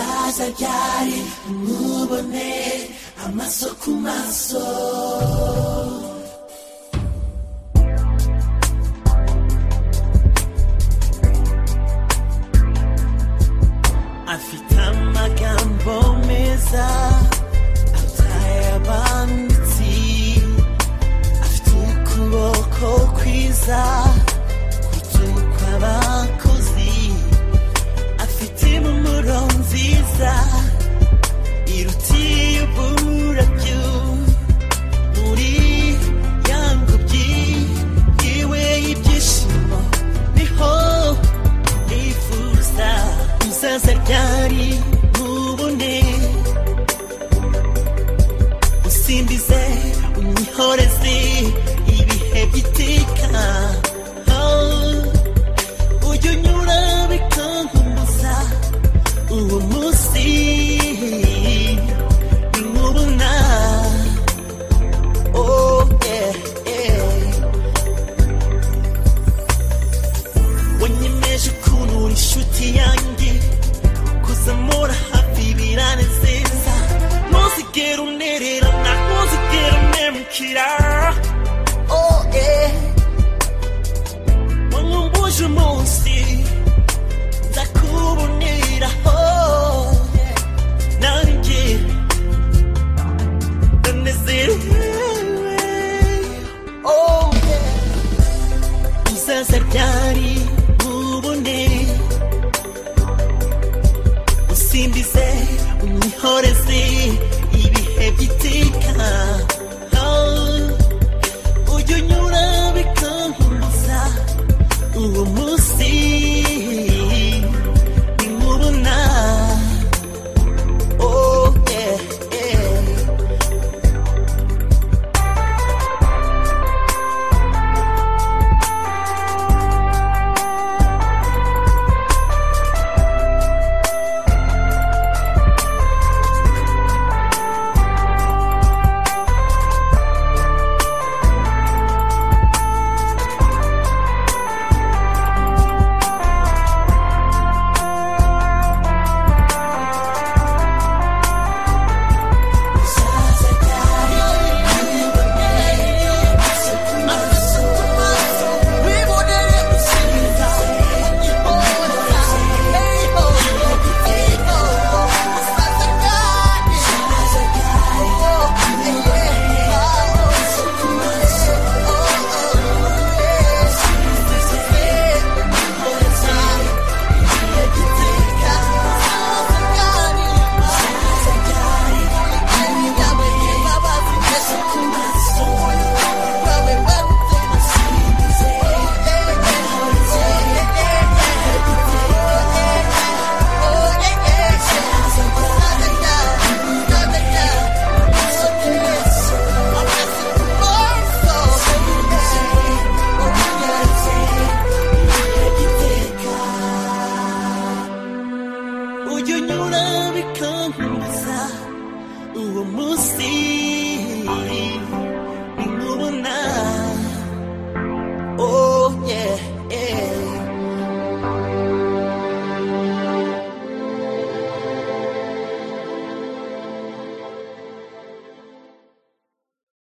uzazabyare umubone amaso ku maso afite amagambo meza ataye abanditsi afite ukuboko kwiza kutuka abakozi afite impumuro nziza irutiye uburabyo muri ya ngobyi yiwe y'ibyishimo niho nifuza uzaza ryari mubone usimbize unyihoreze ibihe by'iteka Oh. ujya unyura bikankumbuza uwo munsi inkubuna oh yeah yeah wanyemeje ukuntu uri inshuti yanjye kuzamura hafi biranezeza ntuzigere unererana ntuzigere unemukira oh yeah wankumbuje umunsi nzakuboneraho nanjye ndanezerewe oh yeah uzaza ryari mubone usimbize unyihoreze ibihe by'iteka Ah, ujya unyura